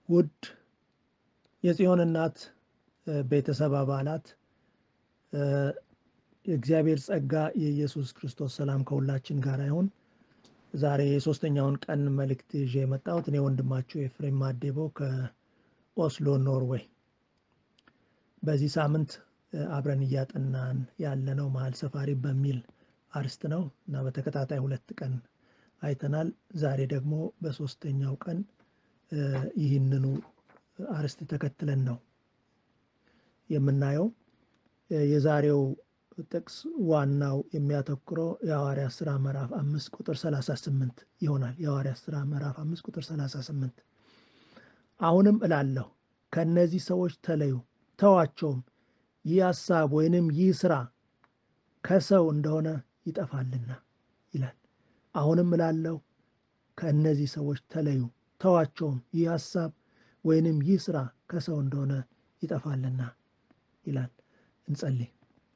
ውድ የጽዮን እናት ቤተሰብ አባላት የእግዚአብሔር ጸጋ የኢየሱስ ክርስቶስ ሰላም ከሁላችን ጋር ይሁን። ዛሬ የሶስተኛውን ቀን መልእክት ይዤ የመጣሁት እኔ ወንድማችሁ ኤፍሬም ማዴቦ ከኦስሎ ኖርዌይ። በዚህ ሳምንት አብረን እያጠናን ያለነው መሀል ሰፋሪ በሚል አርስት ነው እና በተከታታይ ሁለት ቀን አይተናል። ዛሬ ደግሞ በሶስተኛው ቀን ይህንኑ አርስት ተከትለን ነው የምናየው። የዛሬው ጥቅስ ዋናው የሚያተኩረው የሐዋርያት ሥራ ምዕራፍ አምስት ቁጥር 38 ይሆናል። የሐዋርያት ሥራ ምዕራፍ አምስት ቁጥር 38 አሁንም እላለሁ ከእነዚህ ሰዎች ተለዩ፣ ተዋቸውም፣ ይህ ሐሳብ ወይንም ይህ ሥራ ከሰው እንደሆነ ይጠፋልና ይላል። አሁንም እላለሁ ከእነዚህ ሰዎች ተለዩ፣ ተዋቸውም፣ ይህ ሐሳብ ወይንም ይህ ሥራ ከሰው እንደሆነ ይጠፋልና ይላል። እንጸልይ።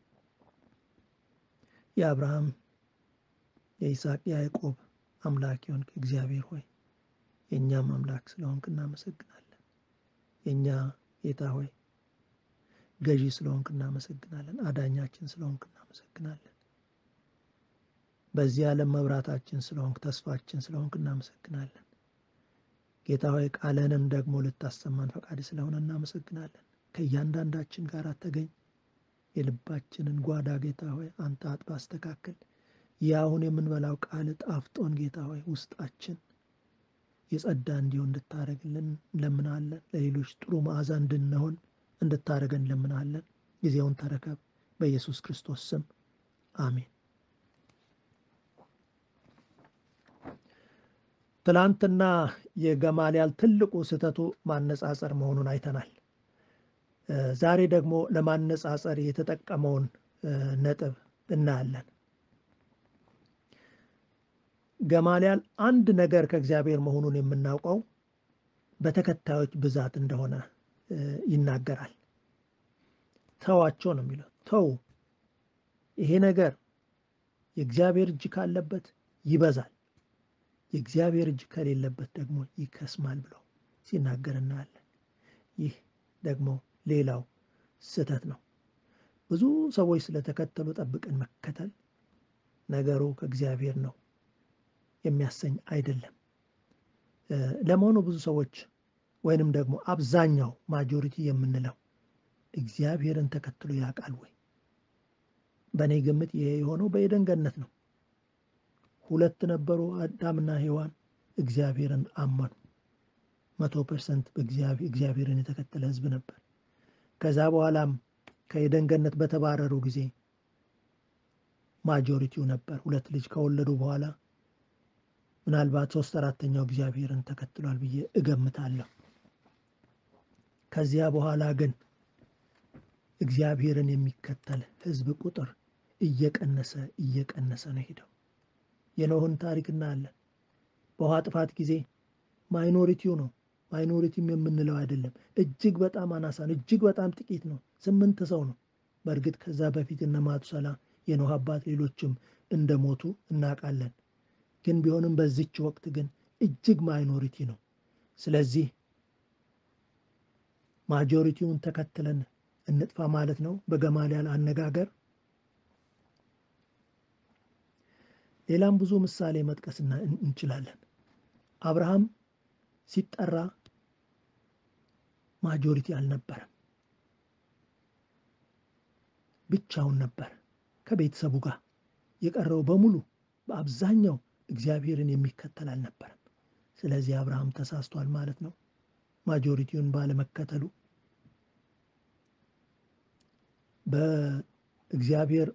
የአብርሃም የይስሐቅ የያዕቆብ አምላክ የሆንክ እግዚአብሔር ሆይ የእኛም አምላክ ስለሆንክ እናመሰግናለን። የእኛ ጌታ ሆይ ገዢ ስለሆንክ እናመሰግናለን። አዳኛችን ስለሆንክ እናመሰግናለን። በዚህ ዓለም መብራታችን ስለሆንክ፣ ተስፋችን ስለሆንክ እናመሰግናለን። ጌታ ሆይ ቃልህንም ደግሞ ልታሰማን ፈቃድ ስለሆነ እናመሰግናለን። ከእያንዳንዳችን ጋር ተገኝ። የልባችንን ጓዳ ጌታ ሆይ አንተ አጥባ አስተካክል። ይህ አሁን የምንበላው ቃል ጣፍጦን ጌታ ሆይ ውስጣችን የጸዳ እንዲሆን እንድታደረግልን እንለምናለን። ለሌሎች ጥሩ መዓዛ እንድንሆን እንድታደረገን እንለምናለን። ጊዜውን ተረከብ። በኢየሱስ ክርስቶስ ስም አሜን። ትላንትና የገማልያል ትልቁ ስህተቱ ማነጻጸር መሆኑን አይተናል። ዛሬ ደግሞ ለማነጻጸር የተጠቀመውን ነጥብ እናያለን። ገማልያል አንድ ነገር ከእግዚአብሔር መሆኑን የምናውቀው በተከታዮች ብዛት እንደሆነ ይናገራል። ተዋቸው ነው የሚለው። ተው፣ ይሄ ነገር የእግዚአብሔር እጅ ካለበት ይበዛል፣ የእግዚአብሔር እጅ ከሌለበት ደግሞ ይከስማል ብሎ ሲናገር እናያለን። ይህ ደግሞ ሌላው ስህተት ነው። ብዙ ሰዎች ስለተከተሉ ጠብቀን መከተል ነገሩ ከእግዚአብሔር ነው የሚያሰኝ አይደለም። ለመሆኑ ብዙ ሰዎች ወይንም ደግሞ አብዛኛው ማጆሪቲ የምንለው እግዚአብሔርን ተከትሎ ያውቃል ወይ? በእኔ ግምት ይሄ የሆነው በኤደን ገነት ነው። ሁለት ነበሩ፣ አዳምና ሔዋን እግዚአብሔርን አመኑ። መቶ ፐርሰንት እግዚአብሔርን የተከተለ ሕዝብ ነበር። ከዛ በኋላም ከኤደን ገነት በተባረሩ ጊዜ ማጆሪቲው ነበር። ሁለት ልጅ ከወለዱ በኋላ ምናልባት ሶስት አራተኛው እግዚአብሔርን ተከትሏል ብዬ እገምታለሁ። ከዚያ በኋላ ግን እግዚአብሔርን የሚከተል ሕዝብ ቁጥር እየቀነሰ እየቀነሰ ነው ሄደው። የኖህን ታሪክ እናያለን። በውሃ ጥፋት ጊዜ ማይኖሪቲው ነው ማይኖሪቲም የምንለው አይደለም። እጅግ በጣም አናሳ ነው። እጅግ በጣም ጥቂት ነው። ስምንት ሰው ነው። በእርግጥ ከዛ በፊት እነ ማቱሰላ የኖህ አባት ሌሎችም እንደሞቱ እናውቃለን። ግን ቢሆንም በዚች ወቅት ግን እጅግ ማይኖሪቲ ነው። ስለዚህ ማጆሪቲውን ተከትለን እንጥፋ ማለት ነው በገማልያል አነጋገር። ሌላም ብዙ ምሳሌ መጥቀስና እንችላለን። አብርሃም ሲጠራ ማጆሪቲ አልነበረም። ብቻውን ነበር ከቤተሰቡ ጋር። የቀረው በሙሉ በአብዛኛው እግዚአብሔርን የሚከተል አልነበረም። ስለዚህ አብርሃም ተሳስቷል ማለት ነው ማጆሪቲውን ባለመከተሉ። በእግዚአብሔር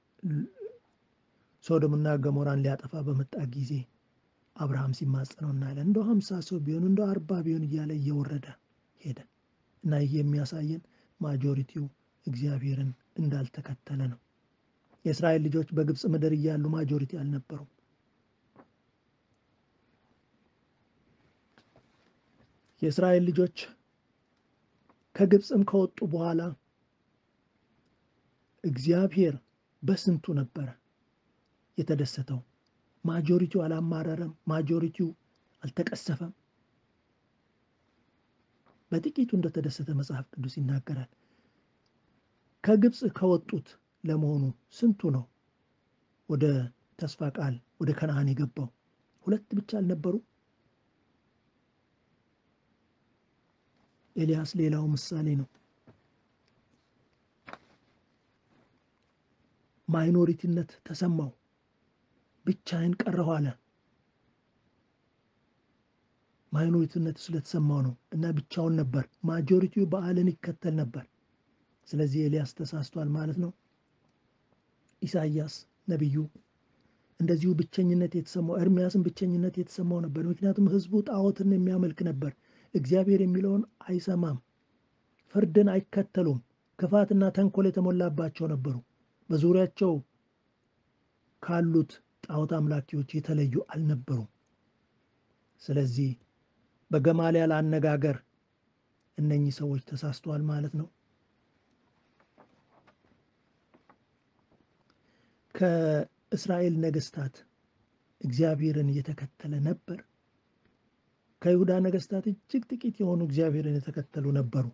ሶዶምና ገሞራን ሊያጠፋ በመጣ ጊዜ አብርሃም ሲማጸነው እናያለን። እንደው ሀምሳ ሰው ቢሆን እንደው አርባ ቢሆን እያለ እየወረደ ሄደ እና ይህ የሚያሳየን ማጆሪቲው እግዚአብሔርን እንዳልተከተለ ነው። የእስራኤል ልጆች በግብፅ ምድር እያሉ ማጆሪቲ አልነበሩም። የእስራኤል ልጆች ከግብፅም ከወጡ በኋላ እግዚአብሔር በስንቱ ነበረ የተደሰተው። ማጆሪቲው አላማረረም። ማጆሪቲው አልተቀሰፈም። በጥቂቱ እንደተደሰተ መጽሐፍ ቅዱስ ይናገራል። ከግብፅ ከወጡት ለመሆኑ ስንቱ ነው ወደ ተስፋ ቃል ወደ ከነዓን የገባው? ሁለት ብቻ አልነበሩ? ኤልያስ ሌላው ምሳሌ ነው። ማይኖሪቲነት ተሰማው። ብቻዬን ቀረሁ አለ። ማይኖሪቲነት ስለተሰማው ነው እና ብቻውን ነበር። ማጆሪቲው በዓልን ይከተል ነበር። ስለዚህ ኤልያስ ተሳስቷል ማለት ነው። ኢሳይያስ ነቢዩ እንደዚሁ ብቸኝነት የተሰማው ኤርምያስን ብቸኝነት የተሰማው ነበር። ምክንያቱም ሕዝቡ ጣዖትን የሚያመልክ ነበር። እግዚአብሔር የሚለውን አይሰማም። ፍርድን አይከተሉም። ክፋትና ተንኮል የተሞላባቸው ነበሩ። በዙሪያቸው ካሉት ጣዖት አምላኪዎች የተለዩ አልነበሩም። ስለዚህ በገማልያል አነጋገር እነኚህ ሰዎች ተሳስተዋል ማለት ነው። ከእስራኤል ነገስታት እግዚአብሔርን እየተከተለ ነበር። ከይሁዳ ነገስታት እጅግ ጥቂት የሆኑ እግዚአብሔርን የተከተሉ ነበሩ።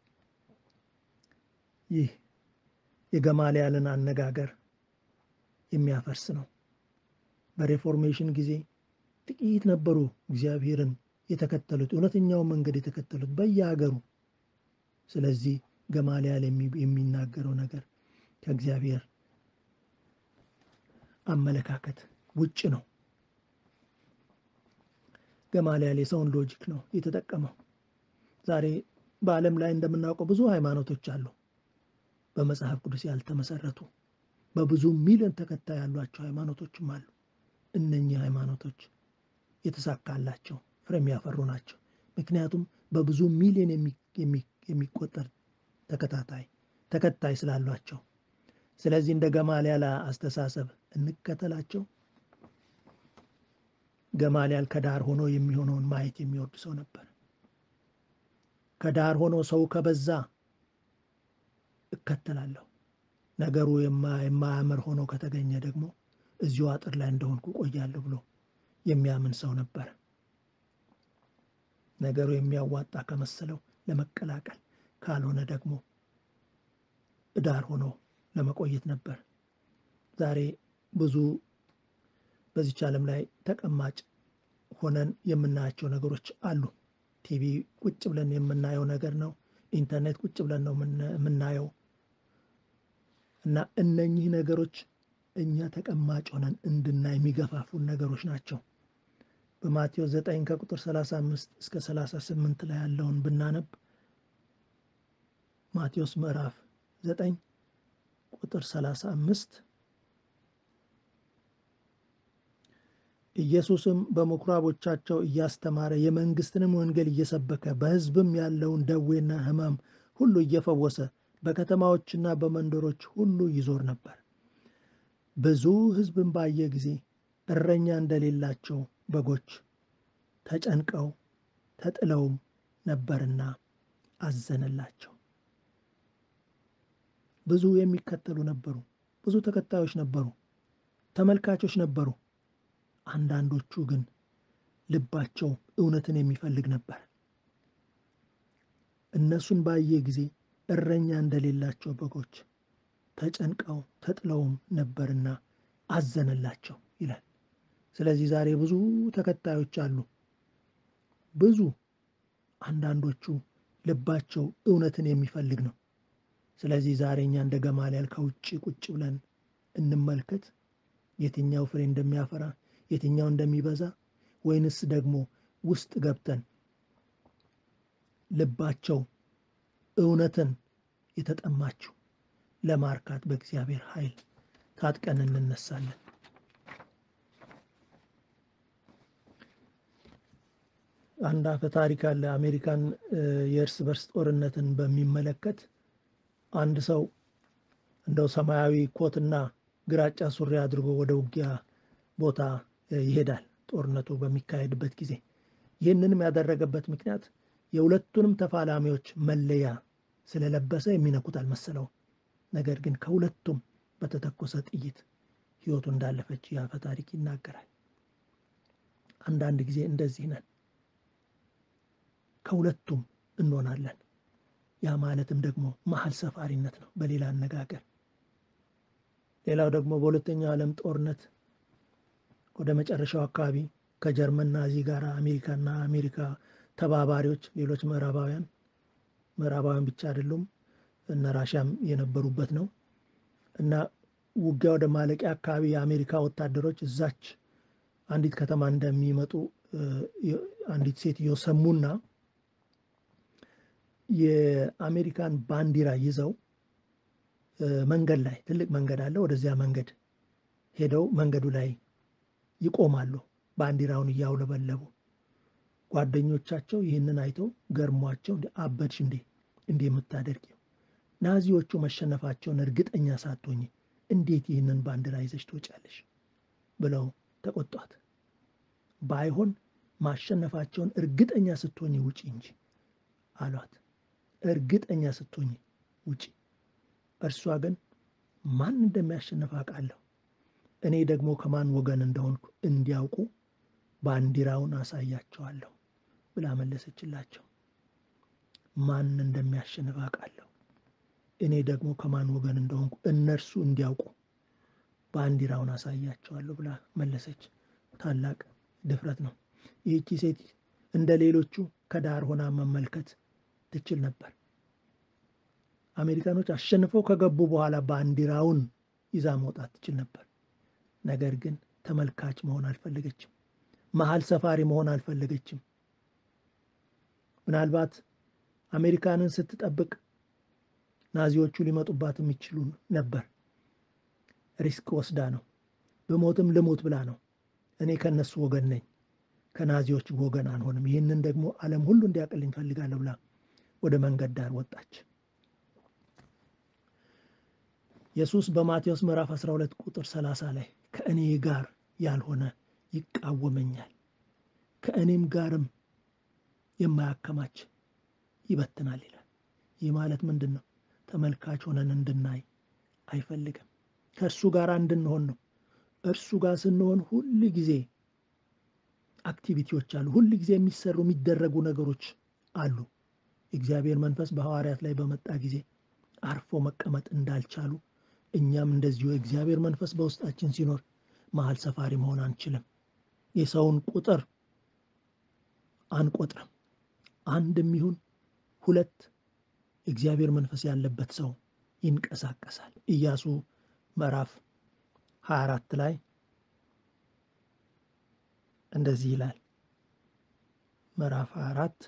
ይህ የገማልያልን አነጋገር የሚያፈርስ ነው። በሬፎርሜሽን ጊዜ ጥቂት ነበሩ እግዚአብሔርን የተከተሉት እውነተኛውን መንገድ የተከተሉት በየሀገሩ። ስለዚህ ገማልያል የሚናገረው ነገር ከእግዚአብሔር አመለካከት ውጭ ነው። ገማልያል የሰውን ሎጂክ ነው የተጠቀመው። ዛሬ በዓለም ላይ እንደምናውቀው ብዙ ሃይማኖቶች አሉ፣ በመጽሐፍ ቅዱስ ያልተመሰረቱ በብዙ ሚሊዮን ተከታይ ያሏቸው ሃይማኖቶችም አሉ። እነኚህ ሃይማኖቶች የተሳካላቸው ፍሬ የሚያፈሩ ናቸው። ምክንያቱም በብዙ ሚሊዮን የሚቆጠር ተከታታይ ተከታይ ስላሏቸው። ስለዚህ እንደ ገማልያል አስተሳሰብ እንከተላቸው። ገማልያል ከዳር ሆኖ የሚሆነውን ማየት የሚወድ ሰው ነበር። ከዳር ሆኖ ሰው ከበዛ እከተላለሁ፣ ነገሩ የማያምር ሆኖ ከተገኘ ደግሞ እዚሁ አጥር ላይ እንደሆንኩ ቆያለሁ ብሎ የሚያምን ሰው ነበር። ነገሩ የሚያዋጣ ከመሰለው ለመቀላቀል ካልሆነ ደግሞ ዳር ሆኖ ለመቆየት ነበር። ዛሬ ብዙ በዚች ዓለም ላይ ተቀማጭ ሆነን የምናያቸው ነገሮች አሉ። ቲቪ ቁጭ ብለን የምናየው ነገር ነው። ኢንተርኔት ቁጭ ብለን ነው የምናየው እና እነኚህ ነገሮች እኛ ተቀማጭ ሆነን እንድናይ የሚገፋፉን ነገሮች ናቸው። በማቴዎስ 9 ከቁጥር 35 እስከ 38 ላይ ያለውን ብናነብ ማቴዎስ ምዕራፍ 9 ቁጥር 35 ኢየሱስም በምኩራቦቻቸው እያስተማረ የመንግሥትንም ወንጌል እየሰበከ በሕዝብም ያለውን ደዌና ሕማም ሁሉ እየፈወሰ በከተማዎችና በመንደሮች ሁሉ ይዞር ነበር። ብዙ ሕዝብን ባየ ጊዜ እረኛ እንደሌላቸው በጎች ተጨንቀው ተጥለውም ነበርና አዘነላቸው። ብዙ የሚከተሉ ነበሩ። ብዙ ተከታዮች ነበሩ። ተመልካቾች ነበሩ። አንዳንዶቹ ግን ልባቸው እውነትን የሚፈልግ ነበር። እነሱን ባየ ጊዜ እረኛ እንደሌላቸው በጎች ተጨንቀው ተጥለውም ነበርና አዘነላቸው ይላል። ስለዚህ ዛሬ ብዙ ተከታዮች አሉ። ብዙ አንዳንዶቹ ልባቸው እውነትን የሚፈልግ ነው። ስለዚህ ዛሬ እኛ እንደ ገማልያል ከውጭ ቁጭ ብለን እንመልከት፣ የትኛው ፍሬ እንደሚያፈራ የትኛው እንደሚበዛ፣ ወይንስ ደግሞ ውስጥ ገብተን ልባቸው እውነትን የተጠማችው ለማርካት በእግዚአብሔር ኃይል ታጥቀን እንነሳለን። አንድ አፈ ታሪክ አለ። አሜሪካን የእርስ በርስ ጦርነትን በሚመለከት አንድ ሰው እንደው ሰማያዊ ኮትና ግራጫ ሱሪ አድርጎ ወደ ውጊያ ቦታ ይሄዳል። ጦርነቱ በሚካሄድበት ጊዜ ይህንንም ያደረገበት ምክንያት የሁለቱንም ተፋላሚዎች መለያ ስለለበሰ የሚነኩት አልመሰለውም። ነገር ግን ከሁለቱም በተተኮሰ ጥይት ሕይወቱ እንዳለፈች የአፈ ታሪክ ይናገራል። አንዳንድ ጊዜ እንደዚህ ነን። ከሁለቱም እንሆናለን። ያ ማለትም ደግሞ መሀል ሰፋሪነት ነው በሌላ አነጋገር። ሌላው ደግሞ በሁለተኛው ዓለም ጦርነት ወደ መጨረሻው አካባቢ ከጀርመን ናዚ ጋር አሜሪካና አሜሪካ ተባባሪዎች ሌሎች ምዕራባውያን ምዕራባውያን ብቻ አይደሉም እነ ራሽያም የነበሩበት ነው እና ውጊያ ወደ ማለቂያ አካባቢ የአሜሪካ ወታደሮች እዛች አንዲት ከተማ እንደሚመጡ አንዲት ሴትዮ ሰሙና የአሜሪካን ባንዲራ ይዘው መንገድ ላይ ትልቅ መንገድ አለ። ወደዚያ መንገድ ሄደው መንገዱ ላይ ይቆማሉ፣ ባንዲራውን እያውለበለቡ። ጓደኞቻቸው ይህንን አይተው ገርሟቸው አበድሽ እንዴ እንዴ የምታደርጊው ናዚዎቹ መሸነፋቸውን እርግጠኛ ሳትሆኝ እንዴት ይህንን ባንዲራ ይዘሽ ትወጫለሽ? ብለው ተቆጧት። ባይሆን ማሸነፋቸውን እርግጠኛ ስትሆኝ ውጪ እንጂ አሏት። እርግጠኛ ስትሆኝ ውጪ። እርሷ ግን ማን እንደሚያሸንፍ አውቃለሁ፣ እኔ ደግሞ ከማን ወገን እንደሆንኩ እንዲያውቁ ባንዲራውን አሳያቸዋለሁ ብላ መለሰችላቸው። ማን እንደሚያሸንፍ አውቃለሁ፣ እኔ ደግሞ ከማን ወገን እንደሆንኩ እነርሱ እንዲያውቁ ባንዲራውን አሳያቸዋለሁ ብላ መለሰች። ታላቅ ድፍረት ነው። ይህቺ ሴት እንደ ሌሎቹ ከዳር ሆና መመልከት ትችል ነበር። አሜሪካኖች አሸንፈው ከገቡ በኋላ ባንዲራውን ይዛ መውጣት ትችል ነበር። ነገር ግን ተመልካች መሆን አልፈለገችም። መሀል ሰፋሪ መሆን አልፈለገችም። ምናልባት አሜሪካንን ስትጠብቅ ናዚዎቹ ሊመጡባት የሚችሉ ነበር። ሪስክ ወስዳ ነው። ብሞትም ልሙት ብላ ነው። እኔ ከእነሱ ወገን ነኝ፣ ከናዚዎች ወገን አንሆንም። ይህንን ደግሞ ዓለም ሁሉ እንዲያውቅልኝ እፈልጋለሁ ብላ ወደ መንገድ ዳር ወጣች። ኢየሱስ በማቴዎስ ምዕራፍ 12 ቁጥር 30 ላይ ከእኔ ጋር ያልሆነ ይቃወመኛል፣ ከእኔም ጋርም የማያከማች ይበትናል ይላል። ይህ ማለት ምንድን ነው? ተመልካች ሆነን እንድናይ አይፈልግም። ከእርሱ ጋር እንድንሆን ነው። እርሱ ጋር ስንሆን ሁል ጊዜ አክቲቪቲዎች አሉ። ሁል ጊዜ የሚሰሩ የሚደረጉ ነገሮች አሉ። የእግዚአብሔር መንፈስ በሐዋርያት ላይ በመጣ ጊዜ አርፎ መቀመጥ እንዳልቻሉ እኛም እንደዚሁ የእግዚአብሔር መንፈስ በውስጣችን ሲኖር መሀል ሰፋሪ መሆን አንችልም። የሰውን ቁጥር አንቆጥርም። አንድም ይሁን ሁለት የእግዚአብሔር መንፈስ ያለበት ሰው ይንቀሳቀሳል። ኢያሱ ምዕራፍ 24 ላይ እንደዚህ ይላል። ምዕራፍ 24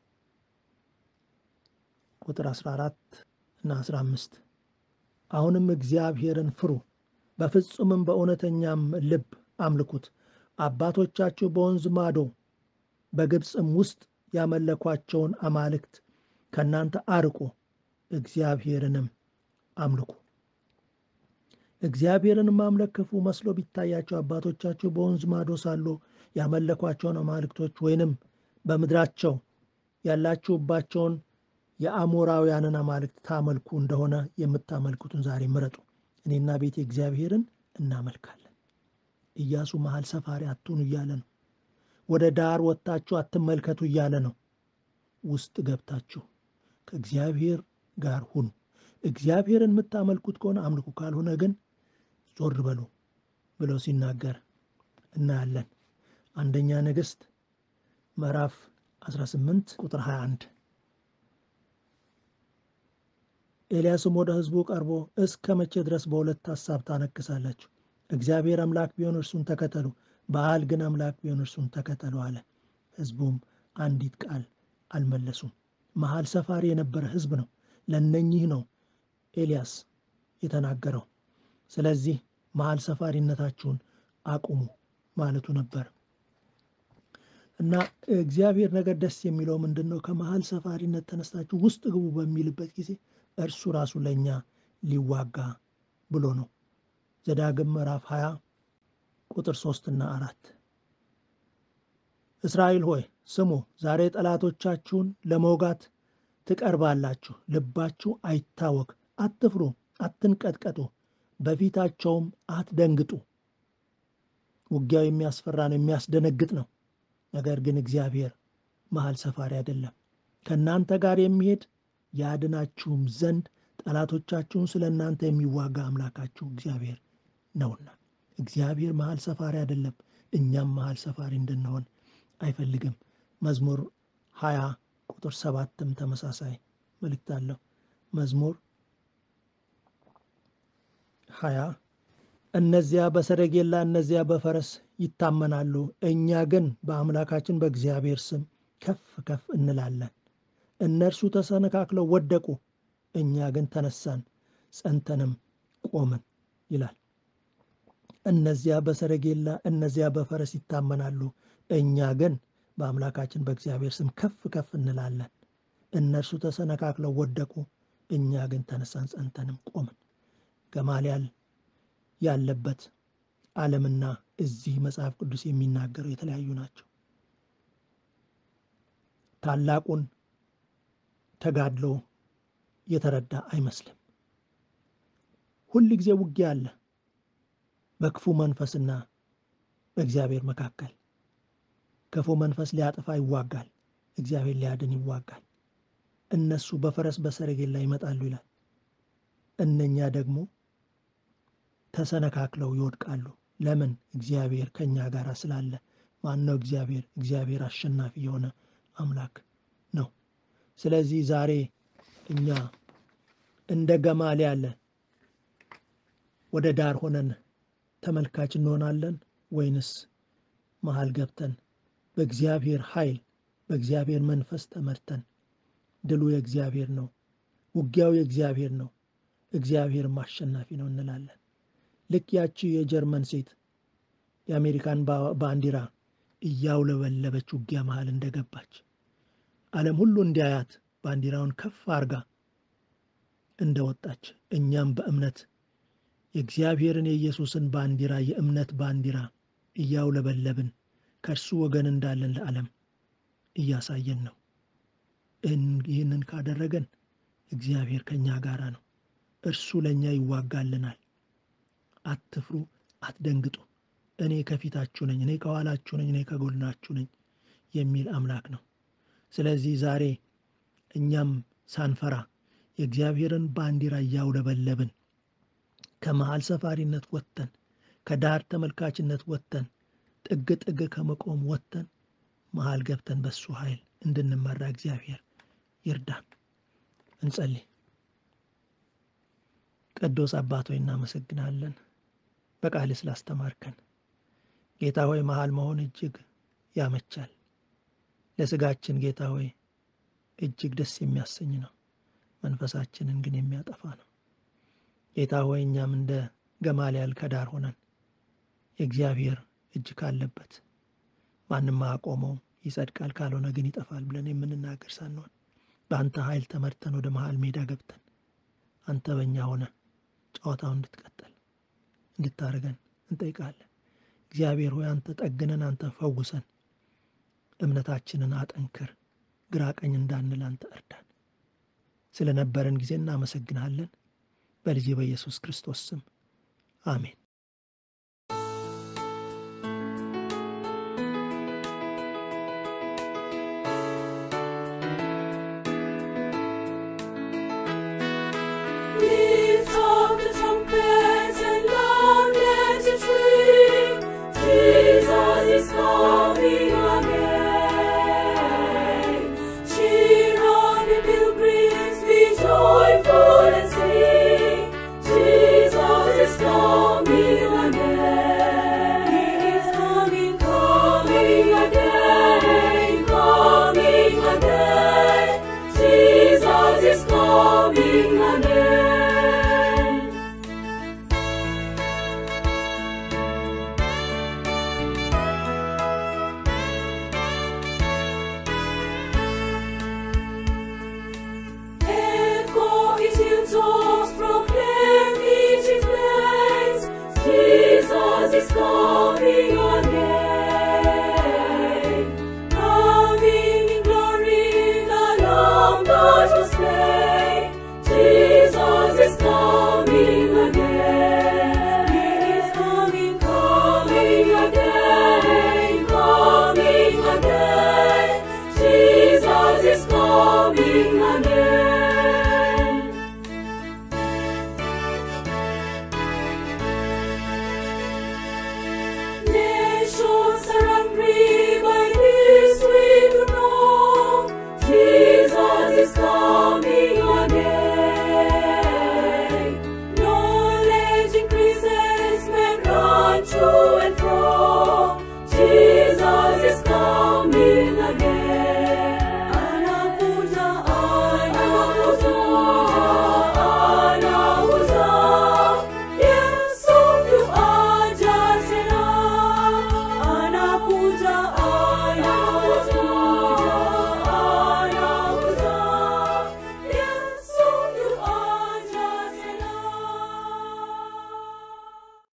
ቁጥር 14 እና 15 አሁንም እግዚአብሔርን ፍሩ፣ በፍጹምም በእውነተኛም ልብ አምልኩት። አባቶቻችሁ በወንዝ ማዶ በግብፅም ውስጥ ያመለኳቸውን አማልክት ከእናንተ አርቁ፣ እግዚአብሔርንም አምልኩ። እግዚአብሔርን ማምለክ ክፉ መስሎ ቢታያቸው አባቶቻችሁ በወንዝ ማዶ ሳሉ ያመለኳቸውን አማልክቶች ወይንም በምድራቸው ያላችሁባቸውን የአሞራውያንን አማልክት ታመልኩ እንደሆነ የምታመልኩትን ዛሬ ምረጡ፣ እኔና ቤቴ እግዚአብሔርን እናመልካለን። ኢያሱ መሀል ሰፋሪ አትሁኑ እያለ ነው። ወደ ዳር ወጥታችሁ አትመልከቱ እያለ ነው። ውስጥ ገብታችሁ ከእግዚአብሔር ጋር ሁኑ። እግዚአብሔርን የምታመልኩት ከሆነ አምልኩ፣ ካልሆነ ግን ዞር በሉ ብለው ሲናገር እናያለን። አንደኛ ነገሥት ምዕራፍ 18 ቁጥር 21 ኤልያስም ወደ ሕዝቡ ቀርቦ እስከ መቼ ድረስ በሁለት ሐሳብ ታነክሳላችሁ? እግዚአብሔር አምላክ ቢሆን እርሱን ተከተሉ፣ በዓል ግን አምላክ ቢሆን እርሱን ተከተሉ አለ። ሕዝቡም አንዲት ቃል አልመለሱም። መሀል ሰፋሪ የነበረ ሕዝብ ነው። ለነኚህ ነው ኤልያስ የተናገረው። ስለዚህ መሀል ሰፋሪነታችሁን አቁሙ ማለቱ ነበር እና እግዚአብሔር ነገር ደስ የሚለው ምንድን ነው? ከመሀል ሰፋሪነት ተነስታችሁ ውስጥ ግቡ በሚልበት ጊዜ እርሱ ራሱ ለእኛ ሊዋጋ ብሎ ነው። ዘዳግም ምዕራፍ 20 ቁጥር ሶስትና አራት እስራኤል ሆይ ስሙ፣ ዛሬ ጠላቶቻችሁን ለመውጋት ትቀርባላችሁ። ልባችሁ አይታወክ፣ አትፍሩ፣ አትንቀጥቀጡ፣ በፊታቸውም አትደንግጡ። ውጊያው የሚያስፈራ ነው፣ የሚያስደነግጥ ነው። ነገር ግን እግዚአብሔር መሀል ሰፋሪ አይደለም። ከእናንተ ጋር የሚሄድ ያድናችሁም ዘንድ ጠላቶቻችሁን ስለ እናንተ የሚዋጋ አምላካችሁ እግዚአብሔር ነውና። እግዚአብሔር መሀል ሰፋሪ አይደለም። እኛም መሀል ሰፋሪ እንድንሆን አይፈልግም። መዝሙር ሀያ ቁጥር ሰባትም ተመሳሳይ መልእክት አለው። መዝሙር ሀያ እነዚያ በሰረጌላ እነዚያ በፈረስ ይታመናሉ፣ እኛ ግን በአምላካችን በእግዚአብሔር ስም ከፍ ከፍ እንላለን። እነርሱ ተሰነካክለው ወደቁ፣ እኛ ግን ተነሳን ጸንተንም ቆምን ይላል። እነዚያ በሰረጌላ እነዚያ በፈረስ ይታመናሉ፣ እኛ ግን በአምላካችን በእግዚአብሔር ስም ከፍ ከፍ እንላለን። እነርሱ ተሰነካክለው ወደቁ፣ እኛ ግን ተነሳን ጸንተንም ቆምን። ገማልያል ያለበት ዓለምና እዚህ መጽሐፍ ቅዱስ የሚናገረው የተለያዩ ናቸው። ታላቁን ተጋድሎ የተረዳ አይመስልም። ሁል ጊዜ ውጊያ አለ በክፉ መንፈስና በእግዚአብሔር መካከል። ክፉ መንፈስ ሊያጠፋ ይዋጋል፣ እግዚአብሔር ሊያድን ይዋጋል። እነሱ በፈረስ በሰረጌላ ይመጣሉ ይላል። እነኛ ደግሞ ተሰነካክለው ይወድቃሉ። ለምን? እግዚአብሔር ከእኛ ጋር ስላለ። ማን ነው እግዚአብሔር? እግዚአብሔር አሸናፊ የሆነ አምላክ ነው። ስለዚህ ዛሬ እኛ እንደ ገማልያል ወደ ዳር ሆነን ተመልካች እንሆናለን ወይንስ መሀል ገብተን በእግዚአብሔር ኃይል በእግዚአብሔር መንፈስ ተመርተን ድሉ የእግዚአብሔር ነው፣ ውጊያው የእግዚአብሔር ነው፣ እግዚአብሔርም አሸናፊ ነው እንላለን። ልክ ያቺ የጀርመን ሴት የአሜሪካን ባንዲራ እያውለበለበች ውጊያ መሃል እንደገባች ዓለም ሁሉ እንዲያያት ባንዲራውን ከፍ አርጋ እንደወጣች እኛም በእምነት የእግዚአብሔርን የኢየሱስን ባንዲራ የእምነት ባንዲራ እያውለበለብን ከእርሱ ወገን እንዳለን ለዓለም እያሳየን ነው። ይህንን ካደረገን እግዚአብሔር ከእኛ ጋር ነው። እርሱ ለእኛ ይዋጋልናል። አትፍሩ፣ አትደንግጡ፣ እኔ ከፊታችሁ ነኝ፣ እኔ ከኋላችሁ ነኝ፣ እኔ ከጎናችሁ ነኝ የሚል አምላክ ነው። ስለዚህ ዛሬ እኛም ሳንፈራ የእግዚአብሔርን ባንዲራ እያውለበለብን ከመሃል ሰፋሪነት ወጥተን ከዳር ተመልካችነት ወጥተን ጥግ ጥግ ከመቆም ወጥተን መሃል ገብተን በሱ ኃይል እንድንመራ እግዚአብሔር ይርዳን። እንጸልይ። ቅዱስ አባት ሆይ እናመሰግናለን፣ በቃል ስላስተማርከን። ጌታ ሆይ መሃል መሆን እጅግ ያመቻል። ለስጋችን ጌታ ሆይ እጅግ ደስ የሚያሰኝ ነው፣ መንፈሳችንን ግን የሚያጠፋ ነው። ጌታ ሆይ እኛም እንደ ገማልያል ከዳር ሆነን የእግዚአብሔር እጅ ካለበት ማንም አያቆመውም፣ ይጸድቃል፣ ካልሆነ ግን ይጠፋል ብለን የምንናገር ሳንሆን በአንተ ኃይል ተመርተን ወደ መሃል ሜዳ ገብተን አንተ በእኛ ሆነ ጨዋታውን እንድትቀጠል እንድታደርገን እንጠይቃለን። እግዚአብሔር ሆይ አንተ ጠግነን፣ አንተ ፈውሰን፣ እምነታችንን አጠንክር፣ ግራ ቀኝ እንዳንል አንተ እርዳን። ስለነበረን ጊዜ እናመሰግንሃለን። በልጅ በኢየሱስ ክርስቶስ ስም አሜን። Lift up the trumpet and loud let it ring. Jesus is coming again. Cheer on the pilgrims, be joyful and sing. Jesus is coming free.